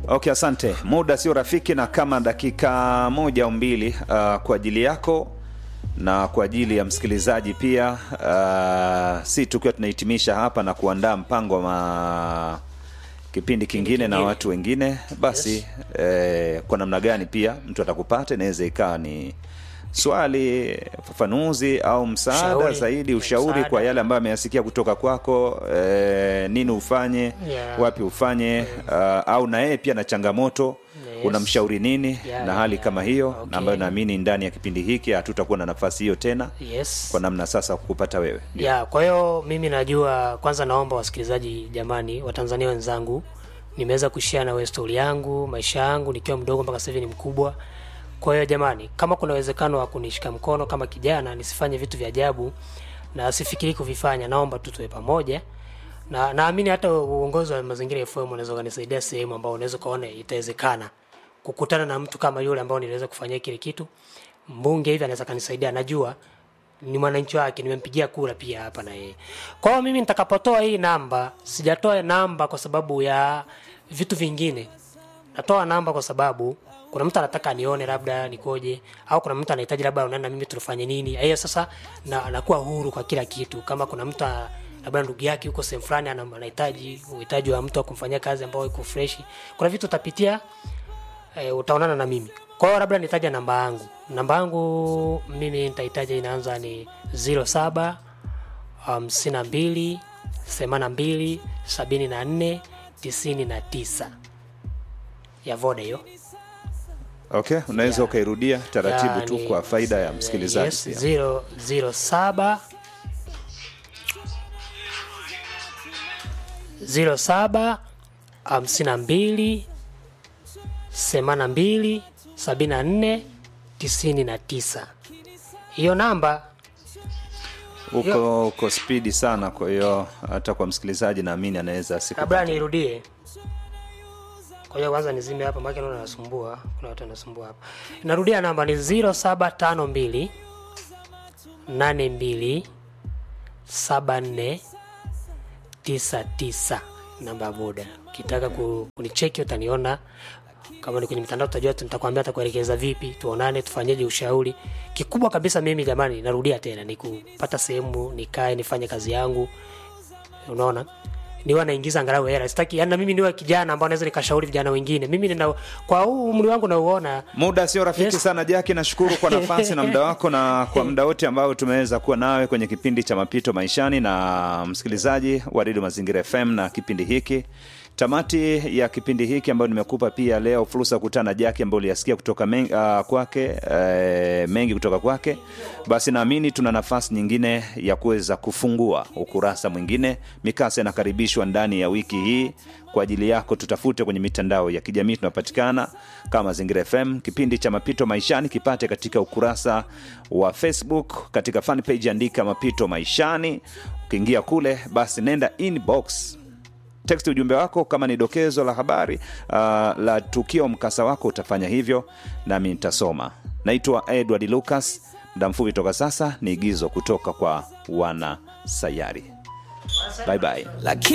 Okay, asante. Muda sio rafiki, na kama dakika moja au mbili uh, kwa ajili yako na kwa ajili ya msikilizaji pia, uh, si tukiwa tunahitimisha hapa na kuandaa mpango wa ma... kipindi kingine na kingine. watu wengine basi Yes. eh, kwa namna gani pia mtu atakupata, inaweza ikawa ni swali, fafanuzi au msaada Ushauri. zaidi, Eh, ushauri msaada. kwa yale ambayo ameyasikia kutoka kwako, eh, nini ufanye Yeah. wapi ufanye uh, au na yeye pia na changamoto Yes. unamshauri nini Yeah, na hali yeah, kama hiyo okay. na ambayo naamini ndani ya kipindi hiki hatutakuwa na nafasi hiyo tena yes kwa namna sasa kukupata wewe ya kwa hiyo mimi najua kwanza naomba wasikilizaji jamani watanzania wenzangu nimeweza kushare na wewe stori yangu maisha yangu nikiwa mdogo mpaka sasa hivi ni mkubwa kwa hiyo jamani kama kuna uwezekano wa kunishika mkono kama kijana nisifanye vitu vya ajabu na sifikiri kuvifanya naomba tu tuwe pamoja na naamini hata uongozi wa mazingira FM unaweza ukanisaidia sehemu ambao unaweza ukaona itawezekana kukutana na mtu kama yule ambao niliweza kufanyia kile kitu mbunge hivi anaweza kanisaidia najua ni mwananchi wake nimempigia kura pia hapa na yeye kwa hiyo mimi nitakapotoa hii namba sijatoa namba kwa sababu ya vitu vingine natoa namba kwa sababu kuna mtu anataka nione labda nikoje au kuna mtu anahitaji labda unaenda mimi tufanye nini hiyo sasa na, nakuwa huru kwa kila kitu kama kuna mtu a- labda ndugu yake yuko sehemu fulani ana- anahitaji uhitaji wa mtu wa kumfanyia kazi ambao iko fresh kuna vitu utapitia e, utaonana na mimi kwa hiyo labda nitaja namba yangu namba yangu mimi nitahitaja inaanza ni 07 hamsini na mbili themanini na mbili sabini na nne tisini na tisa ya voda hiyo okay unaweza Yeah. ukairudia taratibu tu Yani, kwa faida ya msikilizaji yes, pia. zero, zero saba zero saba hamsini na mbili themanini na mbili sabini na nne tisini na tisa hiyo namba uko uko spidi sana kwa hiyo hata kwa msikilizaji naamini anaweza kabla asikupate nirudie kwa hiyo kwanza nizime hapa maana naona nasumbua kuna watu wanasumbua hapa narudia namba ni 0752 82 74 99 namba ya boda ukitaka ku- kunicheki utaniona kama ni kwenye mitandao utajua tu nitakwambia atakuelekeza vipi tuonane tufanyeje ushauri kikubwa kabisa mimi jamani narudia tena ni kupata sehemu nikae nifanye kazi yangu unaona niwe naingiza angalau hela sitaki yani na mimi niwe kijana ambao naweza nikashauri vijana wengine mimi nina kwa huu umri wangu nauona muda sio rafiki Yes. sana jaki nashukuru kwa nafasi na muda wako na kwa muda wote ambao tumeweza kuwa nawe kwenye kipindi cha mapito maishani na msikilizaji wa redio mazingira fm na kipindi hiki tamati ya kipindi hiki ambayo nimekupa pia leo fursa ya kukutana na jaki ambayo uliyasikia kutoka men, uh, kwake uh, mengi kutoka kwake basi naamini tuna nafasi nyingine ya kuweza kufungua ukurasa mwingine mikasa inakaribishwa ndani ya wiki hii kwa ajili yako tutafute kwenye mitandao ya kijamii tunapatikana kama mazingira fm kipindi cha mapito maishani kipate katika ukurasa wa facebook katika fan page andika mapito maishani ukiingia kule basi nenda inbox text ujumbe wako kama ni dokezo la habari uh, la tukio mkasa wako utafanya hivyo nami nitasoma naitwa edward lucas muda mfupi toka sasa ni igizo kutoka kwa wana sayari bye bye lakini